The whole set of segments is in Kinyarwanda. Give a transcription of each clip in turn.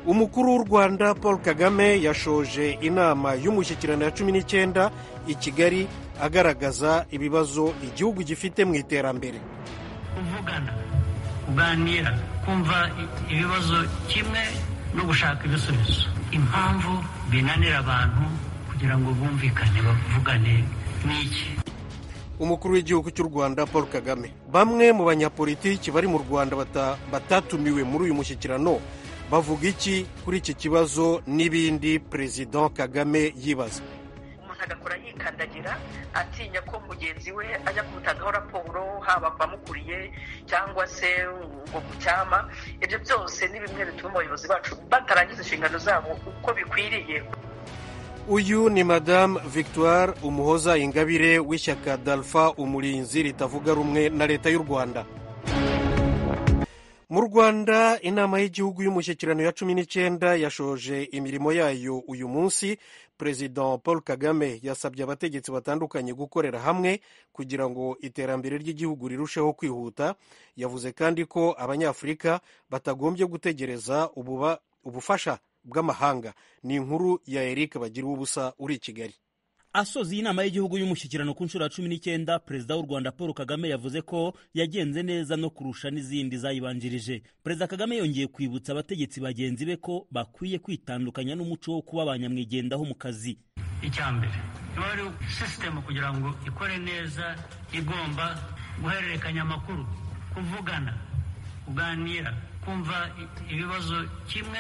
umukuru w'u rwanda paul kagame yashoje inama y'umushyikirano ya cumi n'icyenda i kigali agaragaza ibibazo igihugu gifite mu iterambere kuvugana kuganira kumva ibibazo kimwe no gushaka ibisubizo impamvu binanira abantu kugira ngo bumvikane bavugane ni iki umukuru w'igihugu cy'u rwanda paul kagame bamwe mu banyapolitiki bari mu rwanda bata- batatumiwe muri uyu mushyikirano bavuga iki kuri iki kibazo n'ibindi perezida kagame yibaza umuntu agakora yikandagira atinya ko mugenzi we ajya kumutangaho raporo haba ku bamukuriye cyangwa se ngo mucyama ibyo byose ni bimwe bituma abayobozi bacu batarangiza inshingano zabo uko bikwiriye uyu ni madamu victoire umuhoza ingabire w'ishyaka dalfa umurinzi ritavuga rumwe na leta y'u rwanda mu rwanda inama y'igihugu y'umushyikirano ya cumi n'icyenda yashoje imirimo yayo uyu munsi perezida paul kagame yasabye abategetsi batandukanye gukorera hamwe kugira ngo iterambere ry'igihugu rirusheho kwihuta yavuze kandi ko abanyafurika batagombye gutegereza ububa- ubufasha bw'amahanga ni inkuru ya eric bagira ubusa uri i kigali asoza iyi nama y'igihugu y'umushyikirano ku nshuro ya cumi n'icyenda perezida w'u rwanda paul kagame yavuze ko yagenze neza no kurusha n'izindi zayibanjirije perezida kagame yongeye kwibutsa abategetsi bagenzi be ko bakwiye kwitandukanya n'umuco wo kuba ba nyamwigendaho mu kazi icya mbere niba ari sisitemu kugira ngo ikore neza igomba guhererekanya amakuru kuvugana kuganira kumva i- ibibazo kimwe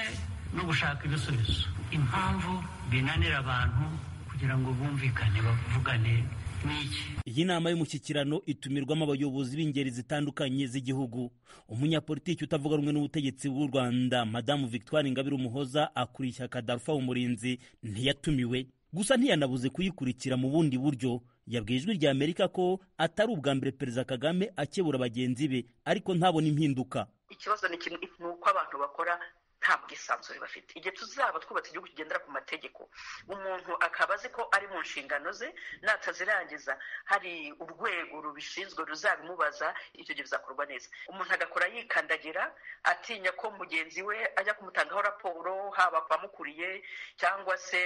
no gushaka ibisubizo impamvu binanira abantu kugira ngo bumvikane bavugane ni iki iyi nama y'umushyikirano itumirwamo abayobozi b'ingeri zitandukanye z'igihugu umunyapolitiki utavuga rumwe n'ubutegetsi bw'u rwanda madamu victoire ingabire umuhoza akuriye ishyaka darufa umurinzi ntiyatumiwe gusa ntiyanabuze kuyikurikira mu bundi buryo yabwiye ijwi rya amerika ko atari ubwa mbere perezida kagame akebura bagenzi be ariko ntabona impinduka ikibazo ni kimwe ni uko abantu bakora nta bwisanzure bafite igihe tuzaba twubatse igihugu kigendera ku mategeko umuntu akaba azi ko ari mu nshingano ze natazirangiza hari urwego rubishinzwe ruzabimubaza icyo gihe bizakorwa neza umuntu agakora yikandagira atinya ko mugenzi we ajya kumutangaho raporo haba ku bamukuriye cyangwa se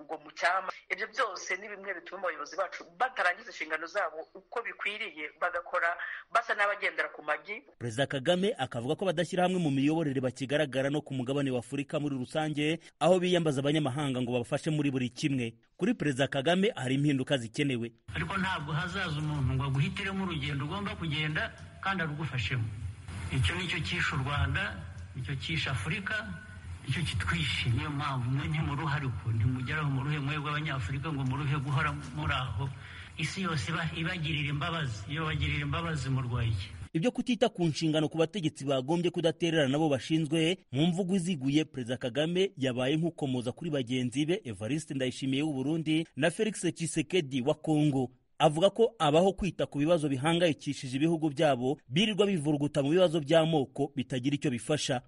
ngo mucyama ibyo byose ni bimwe bituma abayobozi bacu batarangiza inshingano zabo uko bikwiriye bagakora basa n'abagendera ku magi perezida kagame akavuga ko badashyira hamwe mu miyoborere bakigaragara no ku mugabane w'afurika muri rusange aho biyambaza abanyamahanga ngo babafashe muri buri kimwe kuri perezida kagame hari impinduka zikenewe ariko ntabwo hazaza umuntu ngo aguhitiremo urugendo ugomba kugenda kandi arugufashemo icyo ni cyo cyishe u rwanda nicyo cyishe afurika icyo kitwishe niyo mpamvu mwe ntimuruhare uko ntimugeraho muruhe mwebwe abanyafurika ngo muruhe guhora muri aho isi yose iba- ibagirira imbabazi iyo bagirira imbabazi murwaye iki ibyo kutita ku nshingano ku bategetsi bagombye kudatererana nabo bashinzwe mu mvugo iziguye perezida kagame yabaye nk'ukomoza kuri bagenzi be evariste ndayishimiye w'u burundi na felix tshisekedi wa kongo avuga ko abaho kwita ku bibazo bihangayikishije ibihugu byabo birirwa bivuruguta mu bibazo by'amoko bitagira icyo bifasha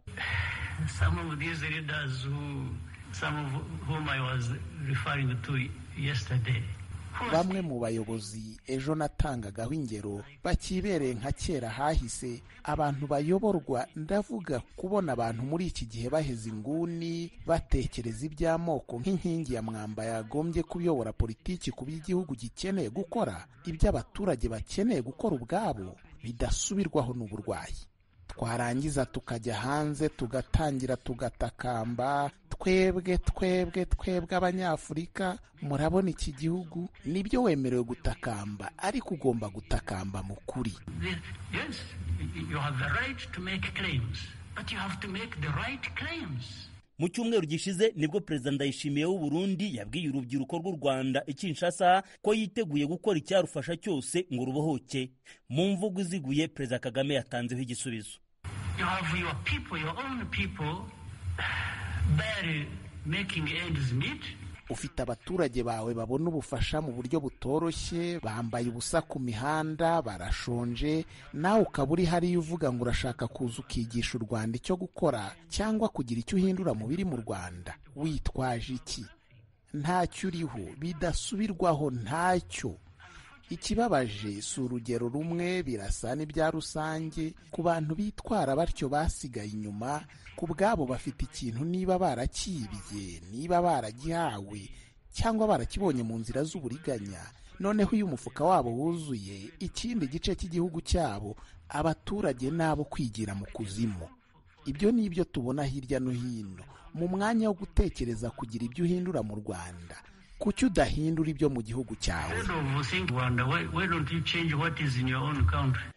some of these leaders who, some of whom I was referring to yesterday. who was- bamwe mu bayobozi ejo natangagaho ingero bakibereye nka kera hahise abantu bayoborwa ndavuga kubona abantu muri iki gihe baheze inguni batekereza iby'amoko nk'inkingi ya mwamba yagombye kuyobora politiki ku by'igihugu gikeneye gukora ibyo abaturage bakeneye gukora ubwabo bidasubirwaho n'uburwayi twarangiza tukajya hanze tugatangira tugatakamba twebwe twebwe twebwe abanyafurika murabona iki gihugu nibyo wemerewe gutakamba ariko ugomba gutakamba mu kuri the- Yes, you have the right to make claims, but you have to make the right claims. mu cyumweru gishize nibwo perezida ndayishimiye w'u burundi yabwiye urubyiruko rw'u rwanda i kinshasa ko yiteguye gukora icyarufasha cyose ngo rubohoke mu mvugo iziguye perezida kagame yatanzeho igisubizo You have your people, your own people, barely making ends meet. ufite abaturage bawe babona ubufasha mu buryo butoroshye bambaye ubusa ku mihanda barashonje nawe ukaba uri hariya uvuga ngo urashaka kuza ukigisha u rwanda icyo gukora cyangwa kugira icyo uhindura mu biri mu rwanda witwaje iki ntacyo uriho bidasubirwaho ntacyo ikibabaje si urugero rumwe birasa n'ibya rusange ku bantu bitwara batyo basigaye inyuma ku bwabo bafite ikintu niba barakibye niba baragihawe cyangwa barakibonye mu nzira z'uburiganya noneho iyo umufuka wabo wuzuye ikindi gice cy'igihugu cyabo abaturage nabo kwigira mu kuzimu ibyo ni ibyo tubona hirya no hino mu mwanya wo gutekereza kugira ibyo uhindura mu rwanda kuki udahindura ibyo mu gihugu cyawe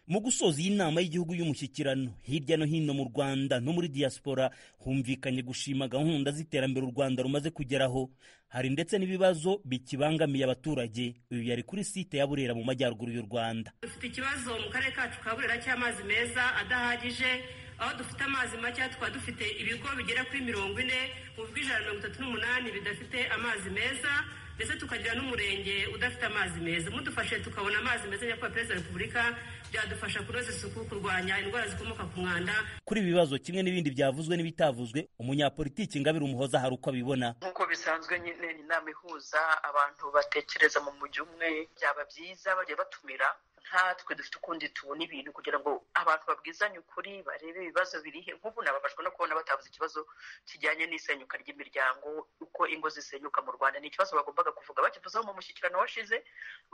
mu gusoza iyi nama y'igihugu y'umushyikirano hirya no hino mu rwanda no muri diaspora humvikanye gushima gahunda z'iterambere u rwanda rumaze kugeraho hari ndetse n'ibibazo bikibangamiye abaturage uyu yari kuri site ya burera mu majyaruguru y'u rwanda dufite ikibazo mu karere kacu ka burera cy'amazi meza adahagije aho dufite amazi make tukaba dufite ibigo bigera kuri mirongo ine mu bw'ijana mirongo itatu n'umunani bidafite amazi meza ndetse tukagira n'umurenge udafite amazi meza mudufashe tukabona amazi meza nyakubahwa perezida wa repubulika byadufasha kunoza isuku kurwanya indwara zikomoka ku mwanda kuri ibi bibazo kimwe n'ibindi byavuzwe n'ibitavuzwe umunyapolitiki ngabire umuhoza hari uko abibona nk'uko bisanzwe nyine ni inama ihuza abantu batekereza mu mujyi umwe byaba byiza bajya batumira nkatwe dufite ukundi tubona ibintu kugira ngo abantu babwizanye ukuri barebe ibibazo birihe nk'ubu nababajwe no kubona batavuze ikibazo kijyanye n'isenyuka ry'imiryango uko ingo zisenyuka mu rwanda ni ikibazo bagombaga kuvuga bakivuzeho mu mushyikirano washize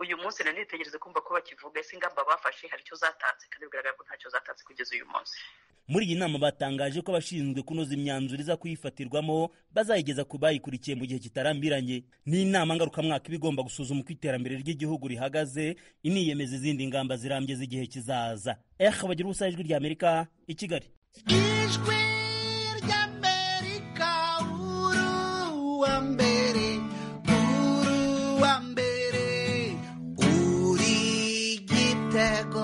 uyu munsi nanitegereze kumva ko bakivuga ese ingamba bafashe hari icyo zatanze kandi bigaragara ko ntacyo zatanze kugeza uyu munsi muri iyi nama batangaje ko abashinzwe kunoza imyanzuro iza kuyifatirwamo bazayigeza ku bayikurikiye mu gihe kitarambiranye ni inama ngarukamwaka iba igomba gusuzuma uko iterambere ry'igihugu rihagaze iniyemeza izindi ngamba zirambye z'igihe kizaza eh bagira ubusa ijwi ry'amerika i kigali ijwi ry'amerika uru wa mbere uru wa mbere uri igitego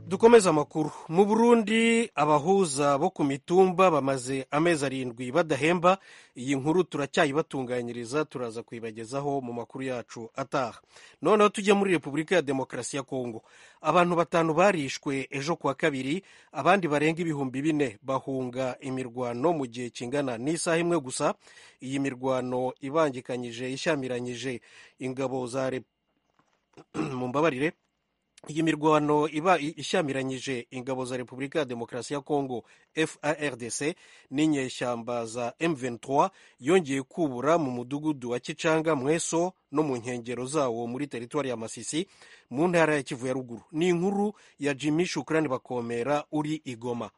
dukomeze amakuru mu burundi abahuza bo ku mitumba bamaze amezi arindwi badahemba iyi nkuru turacyayibatunganyiriza turaza kuyibagezaho mu makuru yacu ataha noneho tujya muri repubulika ya demokarasi ya kongo abantu batanu barishwe ejo kuwa kabiri abandi barenga ibihumbi bine bahunga imirwano mu gihe kingana n'isaha imwe gusa iyi mirwano ibangikanyije ishyamiranyije ingabo za rep- mu mbabarire iyi mirwano iba ishyamiranyije ingabo za repubulika ya demokarasi ya kongo fardc n'inyeshyamba za m23 yongeye kubura mu mudugudu wa kicanga mweso no mu nkengero zawo muri teritwari ya masisi mu ntara ya kivu ya ruguru ni inkuru ya jimmy shukurani bakomera uri igoma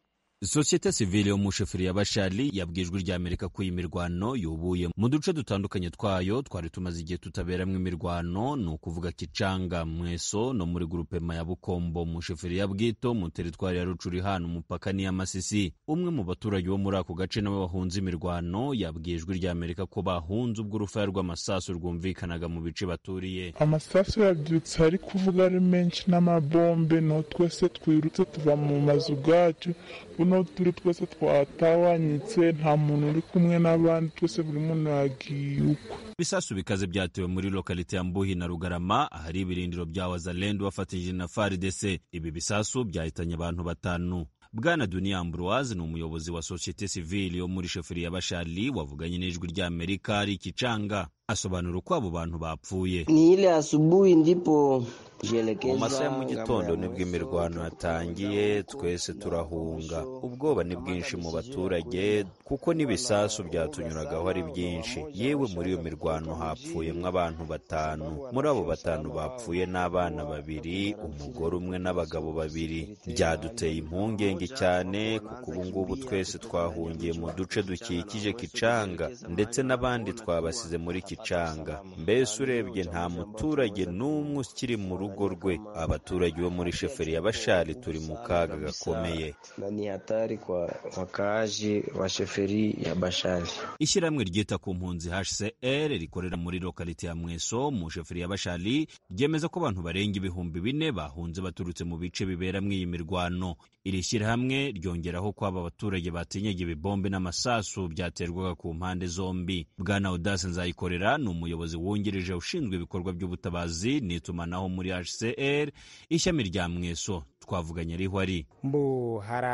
sosiyete sivile y'umushoferi ya bashali yabwiye ijwi rya amerika ko iyi mirwano yubuye mu duce dutandukanye twayo twari tumaze igihe tutaberamo imirwano ni ukuvuga kicanga mweso no muri gurupema ya bukombo umushoferi ya bwito mu teritwari ya rucuri hano umupaka n'iya masisi umwe mu baturage bo muri ako gace nawe wahunze imirwano yabwiye ijwi rya amerika ko bahunze ubwo urufaya rw'amasasu rwumvikanaga mu bice baturiye amasasu yabyutse ari kuvuga ari menshi n'amabombe no twese twirutse tuva mu mazu bwacu buno turi twese twatawanyitse nta muntu uri kumwe n'abandi twese buri muntu yagiye ukwe ibisasu bikaze byatewe muri lokalite ya mbuhi na rugarama ahari ibirindiro bya wazalendo bafatanyije na faridese ibi bisasu byahitanye abantu batanu bwana dunia ambroise ni umuyobozi wa sosiyete sivile yo muri shoferi ya bashali wavuganye n'ijwi rya amerika ari ikicanga asobanura uko abo bantu bapfuye Ni ile asubuhi ndipo mu jielekeza masaha ya mu ngamba gitondo ya nibwo Mweso, imirwano Rucuru, yatangiye Rucuru, twese na turahunga Mweso. ubwoba ni bwinshi mu baturage kuko n'ibisasu byatunyuragaho ari byinshi yewe muri iyo mirwano hapfuyemo abantu batanu muri abo batanu bapfuye n'abana babiri umugore umwe n'abagabo babiri byaduteye impungenge cyane kuko ubu ngubu twese twahungiye mu duce dukikije kicanga ndetse n'abandi twabasize muri kicanga mbese urebye nta muturage n'umwe ukiri mu rugo rwe abaturage bo muri sheferi ya bashari turi mu kaga gakomeye na ni hatari kwa wakaaji wa sheferi ya Bashari. ishyirahamwe ryita ku mpunzi hcr rikorera muri lokalite ya mweso mu sheferi ya bashali ryemeza ko abantu barenga ibihumbi bine bahunze baturutse mu bice biberamo iyi mirwano iri shyirahamwe ryongeraho ko aba baturage batinyaga ibibombe n'amasasu byaterwaga ku mpande zombi bwana audace nzayikorera ni umuyobozi wungirije ushinzwe ibikorwa by'ubutabazi n'itumanaho muri hcr ishami rya mweso twavuganye ariho ari mbo hari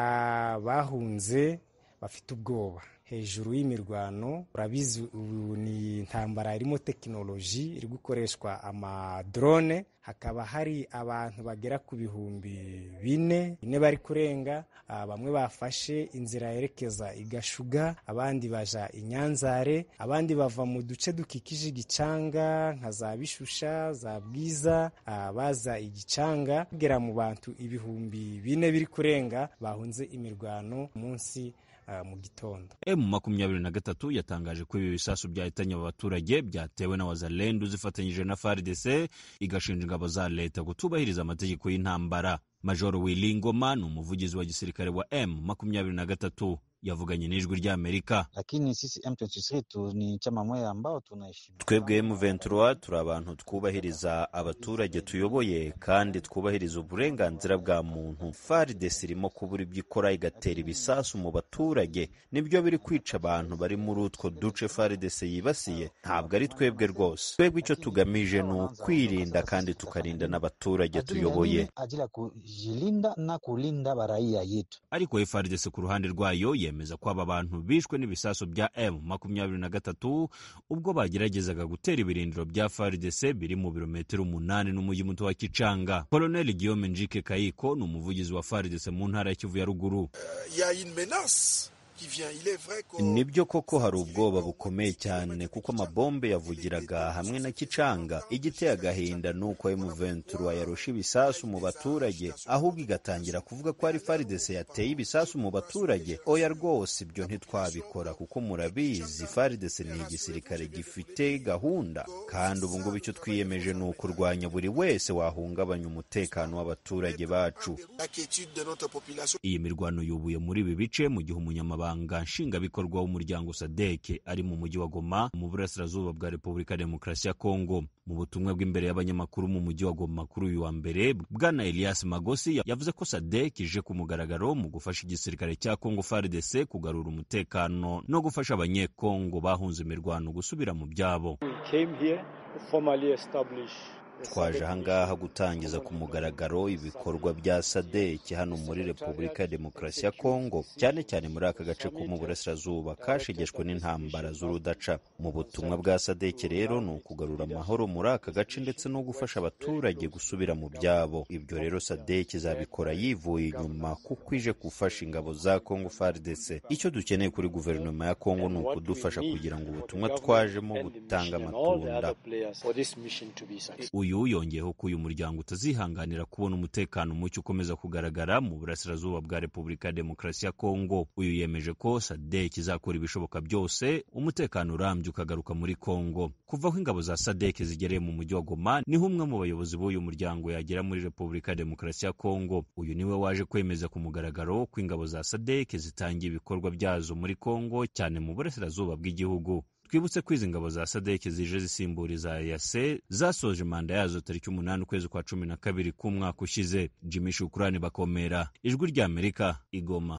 abahunze bafite ubwoba hejuru y'imirwano urabizi ubu ni intambara irimo tekinoloji iri gukoreshwa amadrone hakaba hari abantu bagera ku bihumbi bine bine bari kurenga ah, bamwe bafashe inzira yerekeza i gashuga abandi baja i nyanzare abandi bava mu duce dukikije igicanga nka za bishusha za bwiza ah, baza igicanga bagera mu bantu ibihumbi bine biri kurenga bahunze imirwano munsi ah, mu gitondo emu makumyabiri na gatatu yatangaje ko ibi bisasu byahitanye aba baturage byatewe na wazalendu zifatanyije na faridese igashinja ingabo za leta kutubahiriza amategeko y'intambara majoro wilingoma ni umuvugizi wa gisirikare wa emu makumyabiri na gatatu yavuganye n'ijwi ry'amerika Lakini sisi M23 tu ni chama moja ambao tunaheshimu. twebwe M23 turi abantu twubahiriza abaturage tuyoboye kandi twubahiriza uburenganzira bwa muntu FARDC irimo kubura ibyo ikora igatera ibisasu mu baturage nibyo biri kwica abantu bari muri utwo duce FARDC yibasiye ntabwo ari twebwe rwose twebwe icyo tugamije ni ukwirinda kandi tukarinda n'abaturage tuyoboye ajili ya kujilinda na kulinda baraia yetu. ariko FARDC ku ruhande rwayo yemeza ko aba bantu bishwe n'ibisasu bya M makumyabiri na gatatu ubwo bageragezaga gutera ibirindiro bya FARDC biri mu birometero umunani n'umujyi muto wa Kicanga. Colonel Guillaume Njike Kayiko ni umuvugizi wa FARDC mu ntara ya Kivu ya ruguru. Il y a une menace qui vient. Il est vrai qu'au nibyo koko hari ubwoba bukomeye cyane kuko amabombe yavugiraga hamwe na kicanga igiteye agahinda ni uko emuventura yarusha ibisasu mu baturage ahubwo igatangira kuvuga ko ari faridese yateye ibisasu mu baturage oya rwose ibyo ntitwabikora kuko murabizi faridese ni igisirikare gifite gahunda kandi ubu ngubu icyo twiyemeje ni ukurwanya buri wese wahungabanya umutekano w'abaturage bacu l'inquiétude de notre population. iyi mirwano yubuye muri ibi bice mu gihe umunyamabanga nshingwabikorwa w'umuryango sadeke ari mu mujyi wa goma mu burasirazuba bwa repubulika ya demokarasi ya kongo mu butumwa bw'imbere y'abanyamakuru mu mujyi wa goma kuri uyu wa mbere bwana elias magosi ya- yavuze ko sadek ije ku mugaragaro mu gufasha igisirikare cya kongo frdc kugarura umutekano no gufasha abanyekongo bahunze imirwano gusubira mu byabo came here to formally establish twaje ahangaha gutangiza ku mugaragaro ibikorwa bya sadeki hano muri repubulika ya demokarasi ya kongo cyane cyane muri aka gace ko mu burasirazuba kashegeshwe n'intambara z'urudaca mu butumwa bwa sadeki rero ni ukugarura amahoro muri aka gace ndetse no gufasha abaturage gusubira mu byabo ibyo rero sadeki izabikora yivuye inyuma kuko ije gufasha ingabo za kongo frdc icyo dukeneye kuri guverinoma ya kongo ni ukudufasha kugira ngo ubutumwa twajemo butanga amatunda for this mission to be successful. uyu yongeyeho ko uyu muryango utazihanganira kubona umutekano muke ukomeza kugaragara mu burasirazuba bwa repubulika ya demokarasi ya kongo uyu yemeje ko sadek izakora ibishoboka byose umutekano urambye ukagaruka muri kongo kuva aho ingabo za sadek zigereye mu mujyi wa goma niho umwe mu bayobozi b'uyu muryango yagera muri repubulika ya demokarasi ya kongo uyu niwe waje kwemeza ku mugaragaro ko ingabo za sadek zitangiye ibikorwa byazo muri kongo cyane mu burasirazuba bw'igihugu twibutse ko izi ngabo za sadek zije zisimbura iza yase zasoje manda yazo tariki umunani ukwezi kwa cumi na kabiri k'umwaka ushize jimmy shukurani bakomera ijwi ry'amerika igoma